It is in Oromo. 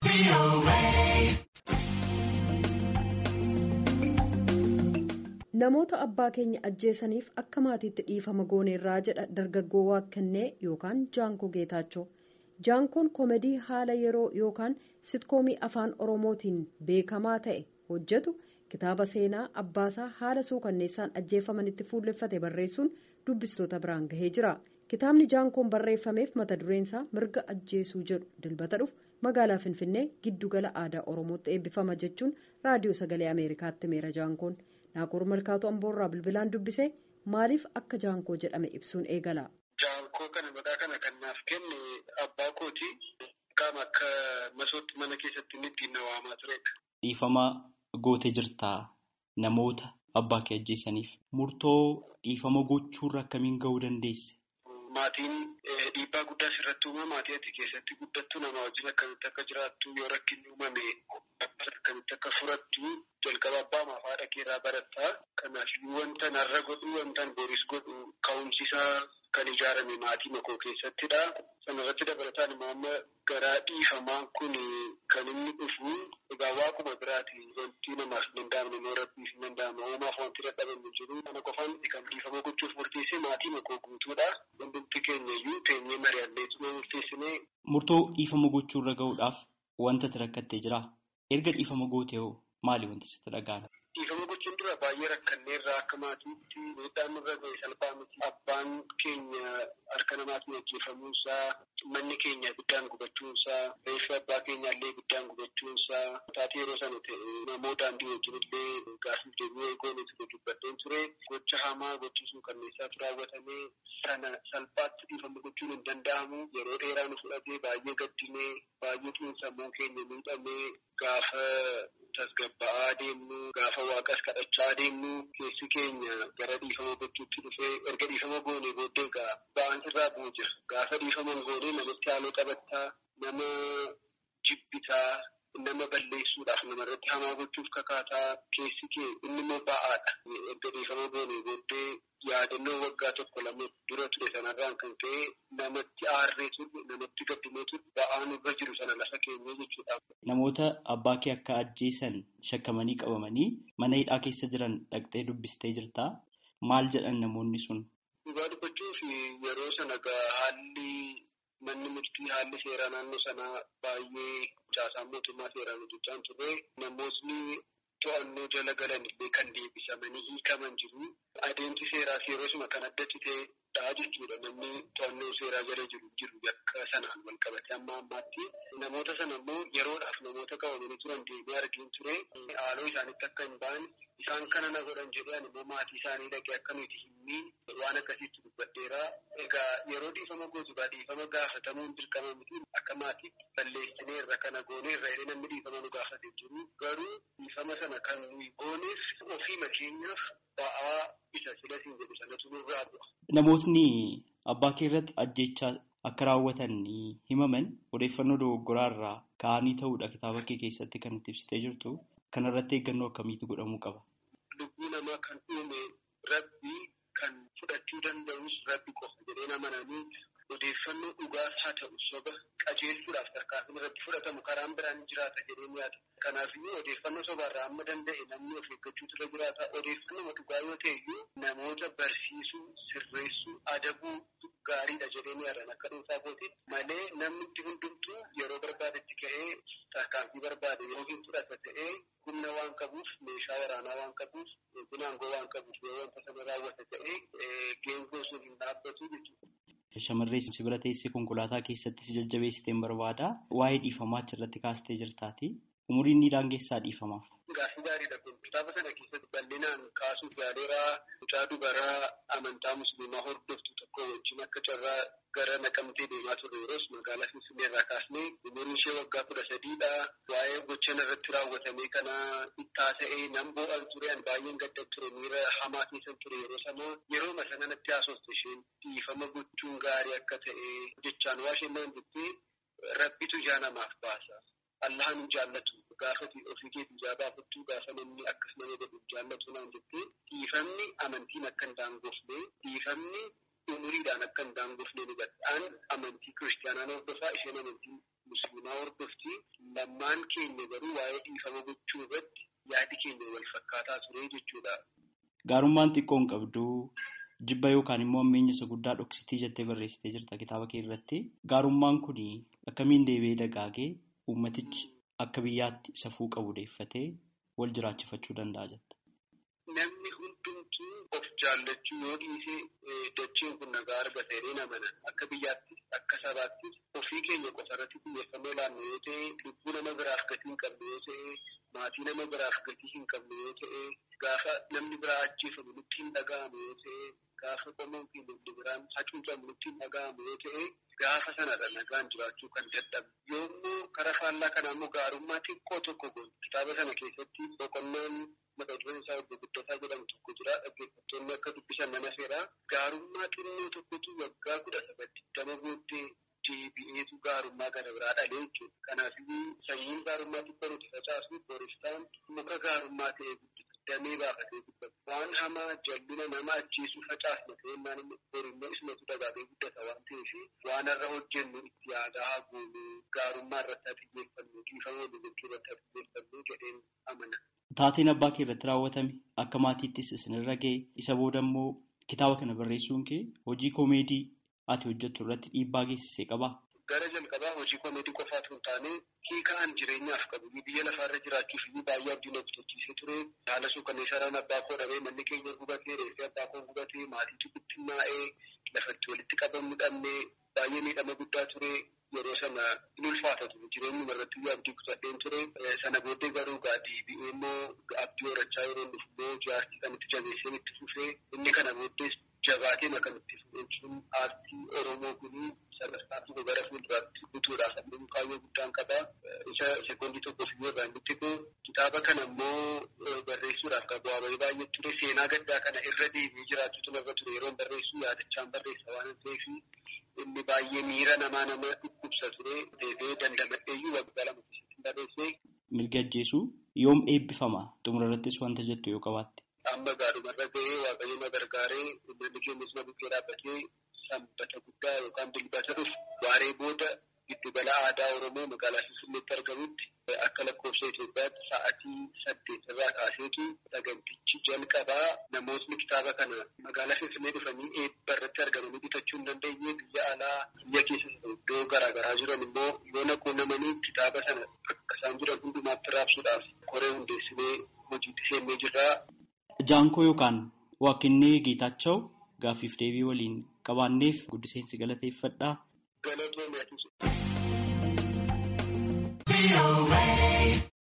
Namoota abbaa keenya ajjeesaniif akka maatiitti dhiifama gooneerraa jedha dargaggoo Waaqannee yookaan Jaankoo Geetaachoo. Jaankoon koomedii haala yeroo yookaan sitkoomii afaan Oromootiin beekamaa ta'e hojjetu kitaaba seenaa abbaasaa haala suukanneessaan ajjeefamanitti fuulleffate barreessuun dubbistoota biraan gahee jira. Kitaabni Jaankoon barreeffameef mata dureensaa mirga ajjeesuu jedhu dilbata dhufu magaalaa Finfinnee giddugala aadaa Oromootti eebbifama jechuun raadiyoo sagalee Ameerikaatti himeera Jaankoon. Naakoor Malkaatoo Amboorraa bilbilaan dubbisee maaliif akka Jaankoo jedhame ibsuun eegala. Jaankoo kana maqaa kana kan naaf kenne abbaa kooti qaama akka masootti mana keessatti inni ittiin na waamaa turedha. Dhiifama gootee jirtaa namoota abbaa kee ajjeesaniif murtoo dhiifama gochuurra akkamiin gahuu dandeesse? Maatiin dhiibbaa guddaa sirratti uuma maatii ati keessatti guddattu nama wajjin akkamitti akka jiraattu yoo rakkinni uumame akkamitti akka furattu jalqaba abbaa maaf haadha keerraa barattaa. Kanaaf wanta narra godhu wanta boris godhu ka'umsisaa kan ijaarame maatii makoo keessattidha. Sanarratti dabalataan immoo amma garaa dhiifamaan kun kan inni dhufu egaa waaquma biraati wanti namaaf hin danda'amne immoo rabbiif hin danda'ama. Uumaaf wanti dadhabame jiru. Kana qofaan kan dhiifama gochuuf murteesse maatii makoo guutuudha. Hundumti keenya iyyuu teenyee mari'anneetuma murteessinee. Murtoo dhiifama gochuurra gahuudhaaf wanta rakkattee jira. Erga dhiifama gootee hoo maali wanti sitti dhaga'ame? Dhiifama gochuun dura baay'ee rakkanneerraa akka maatiitti miidhaan nurra ga'e salphaa miti. Abbaan keenya harka namaatiin ajjeefamuunsaa, manni keenya ibiddaan gubachuunsaa, reeffi abbaa keenya illee ibiddaan gubachuunsaa, taatee yeroo sana ta'e namoota daandii wajjin illee gaasiif deebi'ee goone ture dubbadheen ture. Gocha hamaa gochisuu kanneessaatu raawwatamee sana salphaatti dhiifama gochuun hin danda'amu. Yeroo dheeraa nu fudhatee baay'ee gaddinee baay'ee xiinsammuu keenya miidhamee gaafa tasgabba'aa deemnu gaafa waaqas kadhachaa deemnu keessi keenya gara dhiifama gochuutti dhufee erga dhiifama goonee booddee egaa ba'aan irraa bu'u jira. Gaafa dhiifama goonee namatti haaloo qabattaa nama jibbitaa nama balleessuudhaaf namarratti hamaa gochuuf kakaataa keessi kee inni immoo ba'aadha. Erga dhiifama goonee booddee yaadannoo waggaa tokko lama dura ture sanarraan kan ka'e namatti aarree turre namatti gaddinee turre ba'aan irra jiru sana lafa keenyee jechuudha. Namoota abbaa kee akka ajjeesan shakkamanii qabamanii mana hidhaa keessa jiran dhaqxee dubbistee jirtaa maal jedhan namoonni sun? Dhugaa dubbachuuf yeroo sana haalli manni murtii haalli seeraa naannoo sanaa baay'ee caasaan mootummaa seeraan hojjechaa turre namootni to'annoo jala galan illee kan deebisamanii hiikaman jiru. Adeemsi seeraas yeroo suma kan adda citeedha jechuudha. Namni to'annoo seeraa jala jiru jiru yakka sanaan wal qabate amma ammaatti. Namoota sana immoo yeroodhaaf namoota qabamanii turan deemee argin ture. Haaloo isaanitti akka hin baane isaan kana na godhan jedhee ani immoo maatii isaanii dhaqee akka nuti hin miine waan akkasiitti dubbadheera. Egaa yeroo dhiifama gootu gaa dhiifama gaafatamuun dirqama miti akka maatii balleessineerra kana gooneerra jedhee namni dhiifama nu gaafatee jiru. Garuu dhiifama sana kan nuyi gooneef ofii makeenyaaf ba'aa isa silasiin jedhu sanatu nurraa bu'a. Namootni abbaa kee irratti ajjechaa akka raawwatan himaman odeeffannoo dogoggoraa irraa ka'anii ta'uudha kitaaba kee keessatti kan itti ibsitee jirtu. Kanarratti eeggannoo akkamiitu godhamuu qaba? Lubbuu namaa kan uume rabbi kan fudhachuu danda'us rabbi qofa jedhee amananii odeeffannoo dhugaas haa ta'u soba qajeelchuudhaaf tarkaanfiin irratti fudhatamu karaan biraan jiraata jedhee yaada. Kanaafiyyuu odeeffannoo sobaarraa amma danda'e namni of eeggachuutu irra jiraata. Odeeffannoo dhugaa yoo ta'e iyyuu namoota barsiisuu, sirreessuu, adabuu gaariidha jedhee yaadan akka dhuunfaa kootiitti malee namni itti hundumtuu yeroo barbaadetti ka'ee tarkaanfii barbaade yoo hin fudhata ta'ee humna waan qabuuf meeshaa waraanaa waan qabuuf binaangoo waan qabuuf yoo wanta sana raawwata ta'ee geengoo sun hin dhaabbatu jechuudha. Shamarree si bira teessee konkolaataa keessatti si jajjabeessiteen barbaada. Waa'ee dhiifamaa achirratti kaastee jirtaati. Umuriin ni daangessaa dhiifamaaf. Gaaffii gaariidha kun kitaaba sana keessatti bal'inaan kaasuuf yaaleeraa mucaa dubaraa amantaa musliimaa hordoftu tokko wajjin akka carraa gara naqamtee deemaa turre yeroos magaalaa Finfinnee irraa kaasnee umuriin ishee waggaa kudha sadiidha. Waa'ee gochaan irratti raawwatamee kana ittaa ta'ee nan boo'an ture an baay'een gaddan ture miira hamaa keessan ture yeroo sana yeroo sanatti haasofte isheen dhiifama gochuun gaarii akka ta'e jechaan waa isheen naan jettee rabbitu ijaa namaaf baasa. Allahan jaallatu gaafa ofii keetii ijaa baafattu gaafa namni akkas nama godhu jaallatu naan jettee dhiifamni amantiin akka hin daangofne dhiifamni umuriidhaan akka hin daangofne ni gadhaan amantii kiristaanaa hordofaa isheen amantii musliimaa hordofti. Lammaan keenya garuu waa'ee dhiifama gochuu irratti yaadi keenya wal fakkaataa ture jechuudha. Gaarummaan xiqqoo hin qabdu jibba yookaan immoo ammeenya isa guddaa dhoksitii jettee barreessitee jirta kitaaba kee irratti. Gaarummaan kun akkamiin deebi'ee dagaagee uummatichi akka biyyaatti safuu qabu deeffatee wal jiraachifachuu danda'a jetta. Namni hundumtuu of jaallachuu yoo dhiise dacheen kun nagaa argata jedhee amana. Akka biyyaattis akka sabaattis ofii keenya qofa irratti xiyyeeffannoo laannu yoo ta'e lubbuu nama biraaf gatii hin qabne yoo ta'e maatii nama biraaf gatii hin qabne yoo ta'e gaafa namni biraa ajjeefamu nutti hin dhaga'amu yoo ta'e gaafa qomoon fi namni biraan hacuucamu nutti hin dhaga'amu yoo ta'e gaafa sanadha nagaan jiraachuu kan dadhabu. Yommuu karaa faallaa kanaa immoo gaarummaa xiqqoo tokko goon kitaaba sana keessatti boqonnaan mata dureen isaa obbo Guddataa jedhamu tokko jira. Dhaggeeffattoonni akka dubbisan nama seera. Gaarummaa xinnoo tokkotu waggaa kudha sagaltti dama booddee deebi'eetu gaarummaa kana biraa dhalee jechuudha. Kanaafuu sanyiin gaarummaa xiqqoo nuti facaasu booristaan muka gaarummaa ta'ee guddisa. Damee baafatee guddata. Waan hamaa jallina nama ajjeesuu facaasna ta'ee maal borimmoo ismatu dagaagee guddata waan ta'eef waan irra hojjennu itti yaadaa haguunu gaarummaa irratti haa xiyyeeffannu dhiifama walii gochuu irratti haa xiyyeeffannu jedheen amana. Taateen abbaa kee irratti raawwatame akka maatiittis isinirra ga'e isa booda immoo kitaaba kana barreessuun kee hojii koomeedii ati hojjettu irratti dhiibbaa geessisee qabaa? Gara jalqabaa hojii koomeedii qofaatu hin taane hiikaan jireenyaaf qabu biyya lafaarra jiraachuuf baay'ee abdiin hojjechiisee ture haala suukanneessaadhaan abbaa koo dhabee manni keenya gubatee reeffee abbaa koo gubatee maatiitu bittinnaa'ee lafatti walitti qabamuu dhabnee baay'ee miidhama guddaa ture yeroo sana in ulfaata ture jireenyuma irratti abdii kutadheen ture sana booddee garuu deebi'ee immoo abdii horachaa yeroo dhufu immoo jaartii kan itti jabeesseen itti fufee inni kana booddees jabaateen akka itti fufuun aartii oromoo kunii sadarkaa tokko gara fuulduraatti guutuudhaaf ammoo kaayyoo guddaan qaba. Isa sekoondii tokkoof yoo irraa inni xiqqoo kitaaba kana immoo barreessuudhaaf kan bu'aa bahii baay'ee ture seenaa gaddaa kana irra deebi'ee jiraachuutu narra ture yeroo barreessu yaadachaan barreessa waan ta'eef inni baay'ee miira namaa nama dhukkubsa ture deebi'ee dandamadheeyyuu waggaa lama keessatti barreessee. Mirga ajjeesuu yoom eebbifama xumura irrattis wanta jettu yoo qabaatte. Amma gaadhumarra ga'ee waaqayyo na gargaaree uummanni keenyas na bukkee dhaabbatee sanbata guddaa yookaan dilbata dhufu waaree booda giddugala aadaa Oromoo magaalaa Finfinneetti argamutti akka lakkoofsa Itoophiyaatti sa'aatii saddeet irraa kaaseetu sagantichi jalqabaa namootni kitaaba kana magaalaa Finfinnee dhufanii eebba irratti argamanii bitachuu hin dandeenye biyya alaa biyya keessa iddoo garaagaraa jiran immoo yoo naquunnamanii kitaaba sana akka isaan jiran hundumaatti raabsuudhaaf koree hundeessinee hojiitti seennee jirra. Jaankoo yookaan Waaqinee Geetaachoo gaaffiif deebii waliin qabaanneef guddiseensi galateeffadhaa. Galatoomaa.